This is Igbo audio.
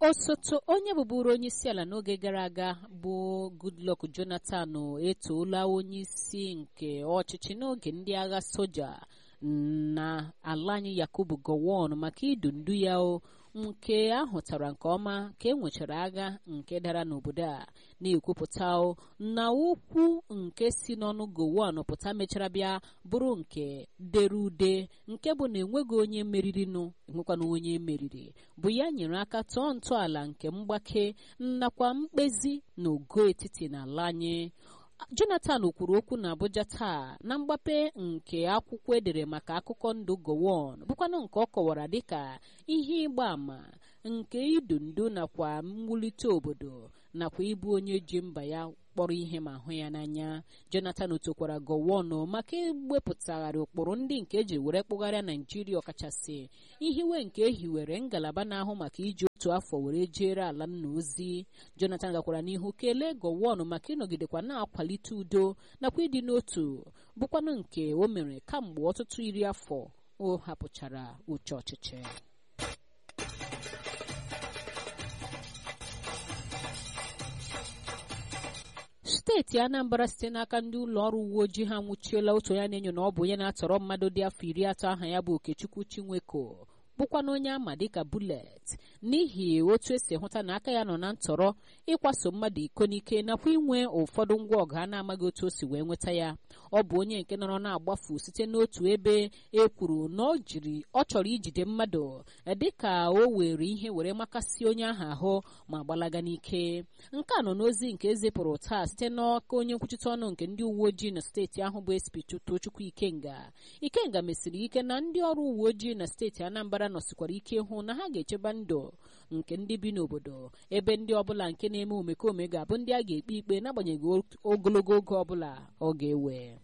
osote onye bụburu onye isi ala n'oge gara aga bụ goodluck jonathan etoola onye isi nke ọchịchị n'oge ndị agha soja na ala anyị yakubu gowon maka idu ndu ya o nke ahụtara nke ọma ka e nwechara agha nke dara n'obodo a na-ekwupụta na okwu nke si n'ọnụ gowon pụta mechara bịa bụrụ nke dere ude nke bụ na enweghị onye meririnụ enwekwana onye meriri bụ ya nyere aka tọọ ntọala nke mgbake nakwa mkpezi na ogo etiti n'ala anyị jonathan kwuru okwu na abuja taa na mgbape nke akwụkwọ edere maka akụkọ ndụ gowon bụkwanụ nke ọ kọwara dịka ihe ịgba àmà nke idu ndu nakwa mwulite obodo nakwa ịbụ onye ji mba ya kpọrọ ihe ma hụ ya n'anya jonathan tokwara gowon maka iwepụtagharị ụkpụrụ ndị nke eji were kpụgharịa naijiria ọkachasị ihiwe nke ehiwere ngalaba na-ahụ maka iji otu afọ were jere ala nna ozi jonathan gakwara n'ihu kelee gowon maka ịnọgidekwa na-akwalite udo nakwa ịdị n'otu bụkwanụ nke o mere kamgbe ọtụtụ iri afọ o hapụchara uche ọchịchị steeti anambra site n'aka ndị ụlọ ọrụ uwe ojii ha nwụchiela otu onye na-enyo na ọ bụ onye na-atọrọ mmadụ dị afọ iri atọ aha ya bụ okechukwu chinweko bụkwa na onye ama dịka bulet n'ihi otu esi hụta na aka ya nọ na ntọrọ ịkwaso mmadụ iko n'ike nakwa inwe ụfọdụ ngwa ọgụ a na-amaghị otu o si wee nweta ya ọ bụ onye nke nọrọ na-agbafu site n'otu ebe e kwuru na ọ jiri ọ chọrọ ijide mmadụ dịka o were ihe were makasị onye ahụ ahụ ma gbalaga n'ike nke a nọ n'ozi nke ezipụrụ taa site n'aka onye nkwuchite ọnụ nke ndị uwe ojii na steeti ahụ bụ SP Tochukwu Ikenga Ikenga mesiri ike na ndị ọrụ uwe ojii na steeti Anambra nọsikwara ike hụ na ha ga-echeba ndụ nke ndị bi n'obodo ebe ndị ọbụla nke na-eme omekome ga-abụ ndị a ga-ekpe ikpe n'agbanyeghị ogologo oge ọbụla ọ ga-ewe